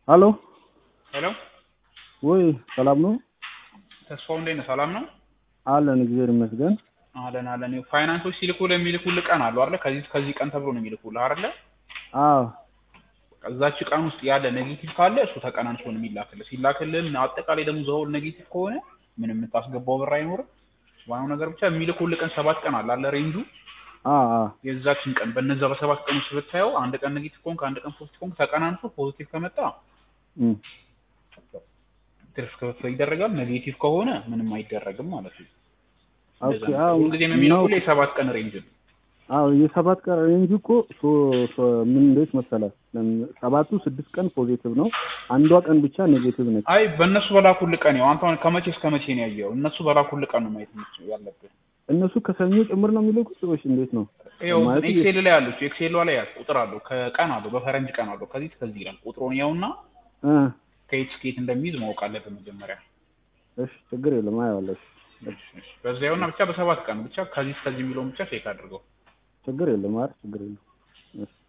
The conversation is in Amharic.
ሀሎ ሄሎ ወይ ሰላም ነው ተስፋው እንዴት ነህ? ሰላም ነው አለን እግዚአብሔር ይመስገን አለን አለን። ይኸው ፋይናንሶች ሲልኩልህ የሚልኩልህ ቀን አሉ አይደለ? ከዚህ ከዚህ ቀን ተብሎ ነው የሚልኩልህ አይደለ? አዎ እዛች ቀን ውስጥ ያለ ኔጌቲቭ ካለ እሱ ተቀናንሶ ነው የሚላክልህ። ሲላክልህ አጠቃላይ ደግሞ ዘሆል ኔጌቲቭ ከሆነ ምንም የምታስገባው ብር አይኖርም። ዋናው ነገር ብቻ የሚልኩልህ ቀን ሰባት ቀን አለ አለ ሬንጁ አ አ የዛችን ቀን በነዛ በሰባት ቀን ውስጥ ብታየው አንድ ቀን ኔጌቲቭ ከሆንክ አንድ ቀን ፖዚቲቭ ከሆንክ ተቀናንሶ ፖዚቲቭ ከመጣ እም ትርፍ ክፍፍል ይደረጋል። ኔጌቲቭ ከሆነ ምንም አይደረግም ማለት ነው። ኦኬ አዎ ሁልጊዜ የሚልኩልህ የሰባት ቀን ሬንጅ ነው። አዎ የሰባት ቀን ሬንጅ እኮ ሶ ሶ ምን እንዴት መሰለህ ሰባቱ ስድስት ቀን ፖዚቲቭ ነው አንዷ ቀን ብቻ ኔጌቲቭ ነች አይ በእነሱ በላኩልህ ቀን ያው አንተ አሁን ከመቼ እስከ መቼ ነው ያየኸው? እነሱ በላኩልህ ቀን ነው ማየት የምትችለው ያለብህ። እነሱ ከሰኞ ጭምር ነው የሚልኩት ወይስ እንዴት ነው ይኸው ማለት ኤክሴል ላይ አለች። ኤክሴል ላይ ያዝ ቁጥር አለው ከቀን አለው በፈረንጅ ቀን አለው ከዚህ እስከዚህ ይላል። ቁጥሩን ያውና እ ከየት እስከ የት እንደሚይዝ ማወቅ አለብህ መጀመሪያ። እሺ ችግር የለም አየዋለሁ እሺ በዛ ያውና ብቻ በሰባት ቀን ብቻ ከዚህ እስከዚህ የሚለውን ብቻ ቼክ አድርገው። ችግር የለም አረ ችግር የለም እሺ